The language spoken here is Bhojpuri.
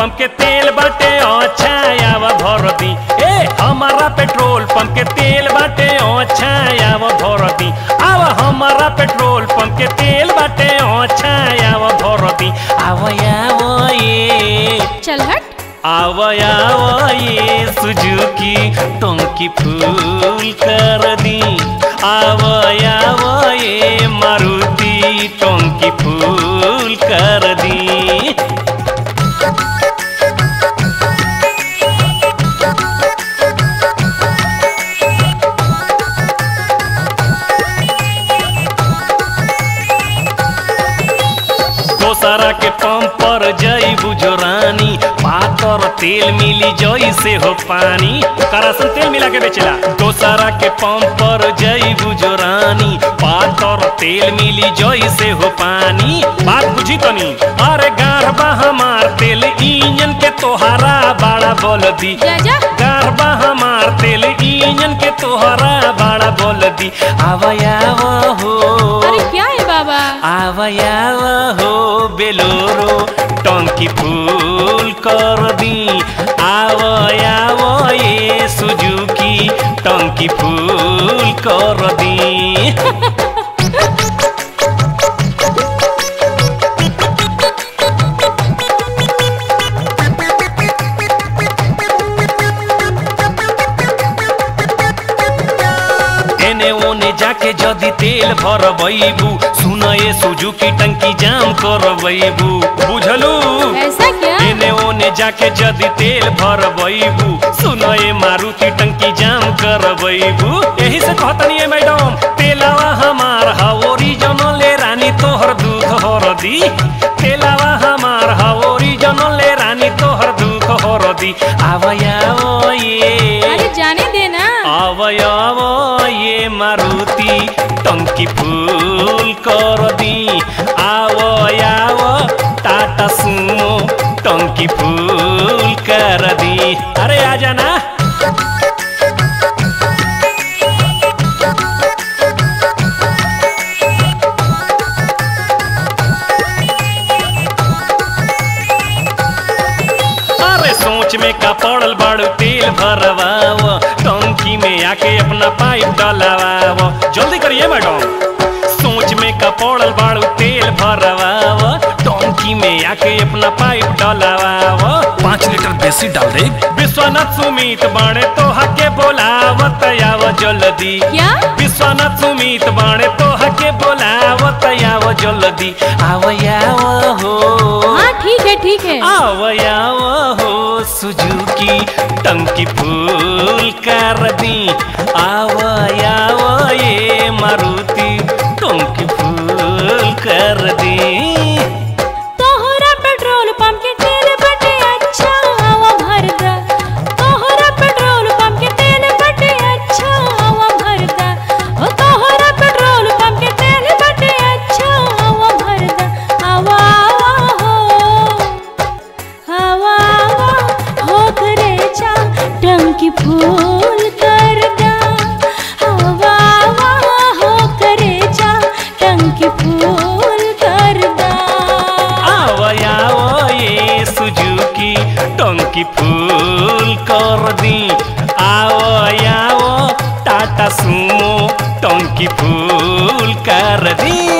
पंप के तेल बाटे अच्छा आव भर दी ए हमारा पेट्रोल पंप के तेल बाटे अच्छा आव भर दी आव हमारा पेट्रोल पंप के तेल बाटे अच्छा आव भर दी आव आव ये चल हट आव आव ये सुजुकी टंकी फूल कर दी आव आव ये मारुति टंकी फूल कर दी दोसरा के पंप पर जई बुझो रानी पातर तेल मिली जई से हो पानी करासन तेल मिला के बेचला दोसरा के पंप पर जई बुझो रानी पातर तेल मिली जई से हो पानी बात बुझी तनी अरे गारबा हमार तेल इंजन के तोहारा बड़ा बोल दी जा जा गारबा हमार तेल इंजन के तोहरा बड़ा बोल दी आवया हो अरे क्या है बाबा आवया हो बेलोरो टंकी फूल कर दी आवया ये सुजुकी टंकी फूल कर दी एने ओने जाके जदी तेल भरबैबू सुन ये सुजुकी टंकी जाम करबैबू बुझलू ऐसा क्या एने ओने जाके जदी तेल भरबैबू सुन ये मारुति टंकी जाम करबैबू यही से कहतनी है मैडम तेलावा हमार हा ओरिजिनल ले रानी तोहर दुख हर दी तेलावा हमार हा ओरिजिनल ले रानी तोहर दुख हर दी आवया ये अरे जाने देना आवयव ये मारुति टंकी फूल कर दी आवयाव टाटा सुमो टंकी फूल कर दी अरे आ जाना अरे सोच में का पड़ल बाड़ू तेल भरवाव टंकी में आके अपना पाइप डलवाव जल्दी करिए मैडम सोच में का पड़ल बाड़ू तेल भरवाव टंकी में आके अपना पाइप डलवाव पाँच लीटर बेसी डाल दे विश्वनाथ सुमित बाणे तो हके बोलावत आव जल्दी क्या विश्वनाथ सुमित बाणे तो हके बोलावत आव जल्दी आवयाव हो हाँ ठीक है ठीक है आवयाव हो सुजुकी टंकी फूल कर दी आवयाव ये मारुति टंकी फूल कर दी तोहरा पेट्रोल पंप के तेल बटे अच्छा हवा भर दा तोहरा पेट्रोल पंप के तेल बटे अच्छा हवा भर दा ओ तोहरा पेट्रोल पंप के तेल बटे अच्छा हवा भर दा हवा हवा हो हवा हवा हो करे जा टंकी फूल कर दा हवा हवा हो करे जा टंकी फूल कर दा आवयाव ये सुजुकी टंकी फूल कर दी आवयाव टाटा सुमो टंकी फूल कर दी